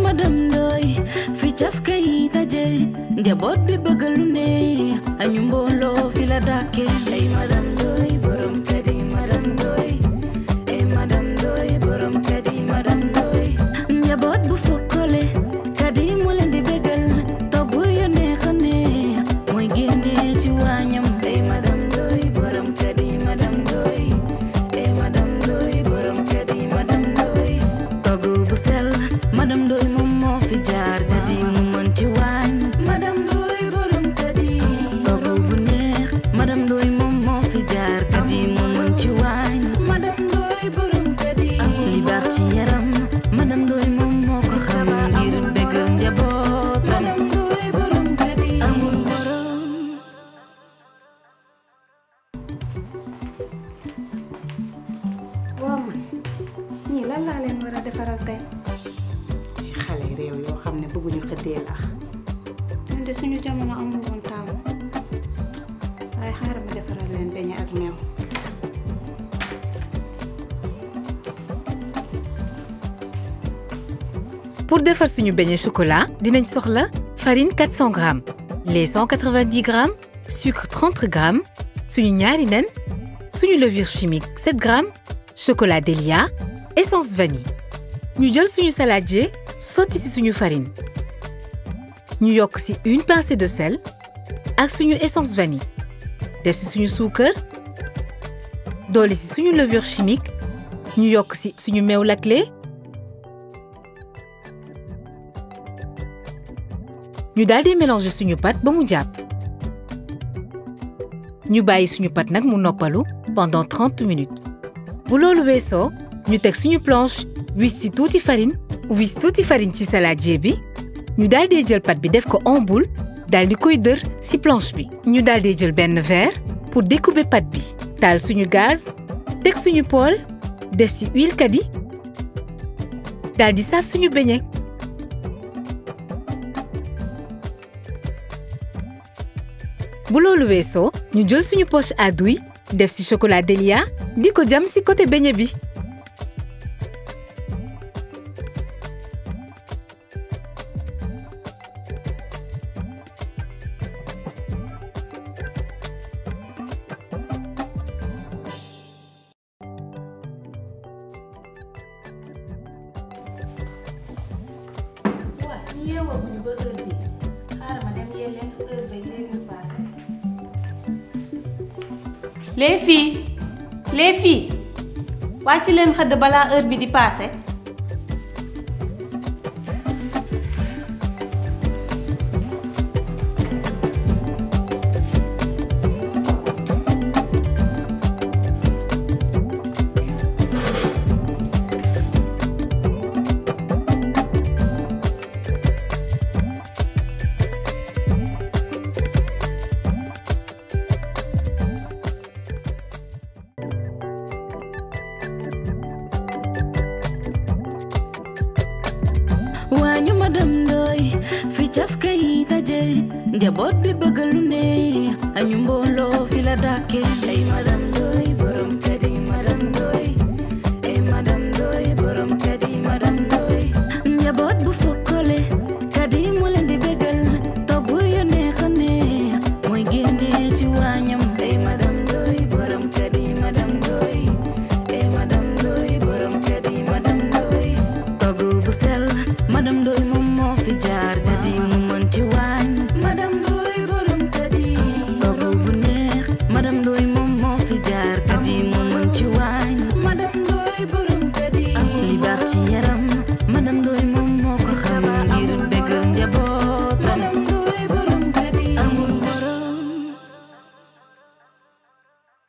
madam Ndoy fi caf kay daje njaboot bi bëgg lu ne añu mbooloo fi la dàkke ay madam Ndoy borom kër yi madam Ndoy ay madam Ndoy borom kër yi madam Ndoy njaboot bu fokkole kadi mu leen di bégal togg yu neex a neex mooy génne ci waañam ay madam Ndoy borom kër yi madam Ndoy ay madam Ndoy borom kër yi madam Ndoy togg bu sell madam Ndoy moom moo fi jaar kadi mu mën ci waañ madam Ndoy borom kadi togg bu neex madam Ndoy moom moo fi jaar kadi mu mën ci waañ madam Ndoy borom kadi li baax ci yaram madam Ndoy moom moo ko xam ngir bégal njabootam madam Ndoy borom kadi amul borom waaw man ñii lan laa leen war a defaral tey xale réew yoo xam ne bëgguñu xëddee laax ñun de suñu jamono amul woon taamu waaye xaaral ma defaral leen beñe ak meew Pour defar suñu beignet chocolat dinañ soxla farine 400 grammes lait 190 grammes sucre 30 grammes suñu ñaari nen suñu levure chimique 7 grammes chocolat Delia essence vanille ñu jël suñu saladier sotti ci suñu farine ñu yokk ci une pincée de sel ak suñu essence vanille def ci suñu suukar doole ci suñu levure chimique ñu yokk ci suñu meew laclé ñu daal di mélanger suñu pâte ba mu jàpp ñu bàyyi suñu pâte nag mu noppalu pendant 30 minutes bu loolu weesoo ñu teg suñu planche wis ci tuuti farine wis tuuti farine ci saladier bi ñu daal di jël pâte bi def ko en boule daal di koy dër ci planche bi ñu daal di jël benn verre pour découper pâte bi taal suñu gaz teg suñu poêle def ci huile kadi daal di saaf suñu beignet bu loolu weesoo ñu jël suñu poche à douille def ci chocolat Delia di ko jam ci côté beignet bi waa ñu yeewoo bu ñu ba heure bi xaaral ma dem yee leen heure bi léegi mu passé les filles les filles wàcc leen xëdd balaa heure bi di paase. waañu madam Ndoy fi caf kay daje njaboot bi bëgg lu ne añu mbooloo fi la dàkke ay madam Ndoy borom kër yi madam Ndoy ay madam Ndoy borom kër yi madam Ndoy njaboot bu fokkole kadi mu leen di bégal togg yu neex a neex mooy génne ci waañam ay madam Ndoy borom kër yi madam Ndoy ay madam Ndoy borom kër yi madam Ndoy togg bu sell madam Ndoy moom moo fi jaar kadi mu mën ci waañ madam Ndoy borom kadi togg bu neex madam Ndoy moom moo fi jaar kadi mu